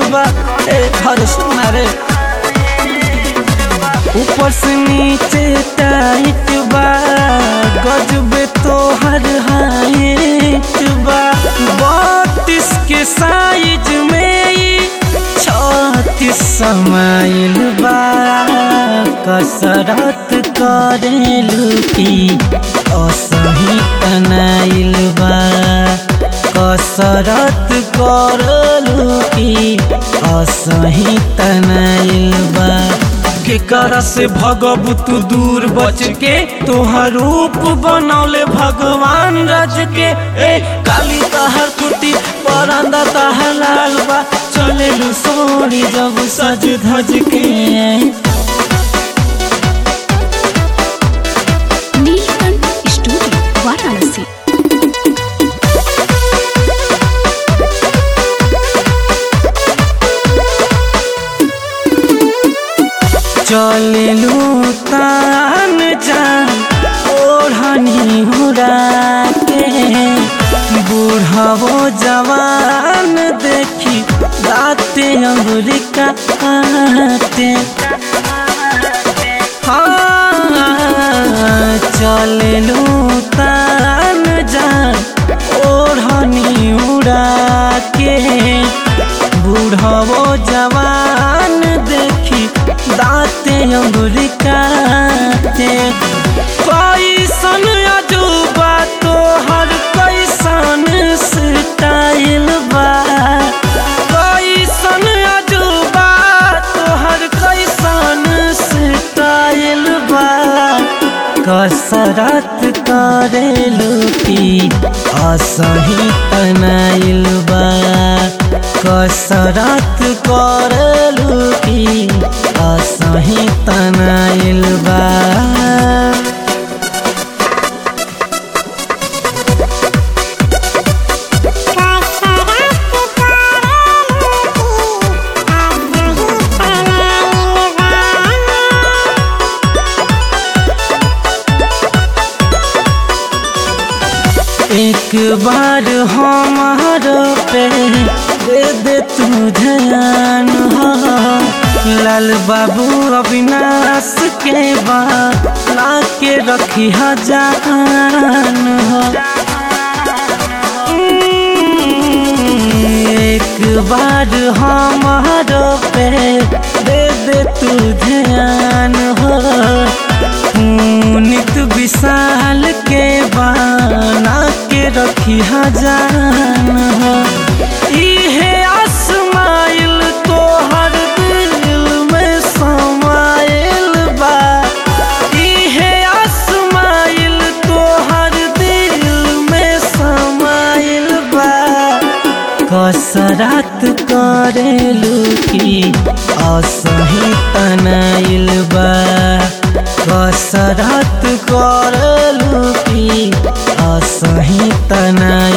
बा ए हर सुना रे ऊपर से नीचे टाइट बा गजबे तो हर हाइट बा बत्तीस के साइज में ई छत्तीस समाइल बा कसरत करेलू की असही तनाइल बा कसरत करलू की असही तनाइल बा केकरा से भगबू तू दूर बच के तोहर रूप बनौले भगवान रज के ए काली तहर कुटी परंदा तहर लाल बा चले लू सोनी जब सज धज के नीलकंठ स्टूडियो वाराणसी चललू तान जान ओढ़नी उड़ा के बूढ़ावो जवान देखी दाते अंगुरी काटे हाँ चललू तान जान ओढ़नी उड़ा के बूढ़ावो जवान देखी दाते अंगुरी काटे कैसन अजूबा तोहर कैसन स्टाइल बा कैसन अजूबा तोहर कैसन स्टाइल बा कसरत करेलू की असही तनाइल बा कसरत करेलू की असही तनाइल बा एक बार हमार पे दे दे तू ध्यान हो लाल बाबू अविनाश के बा ला के रखी जान हो एक बार हमार पे दे दे तू ध्यान हो नित विशाल के बाना के रखी जान हो इहे आसमाइल तोहर दिल में समाइल बा इहे आसमाइल तोहर दिल में समाइल बा कसरत करेलू की असही तनाइल बा कसरत करलू की असही तनाइल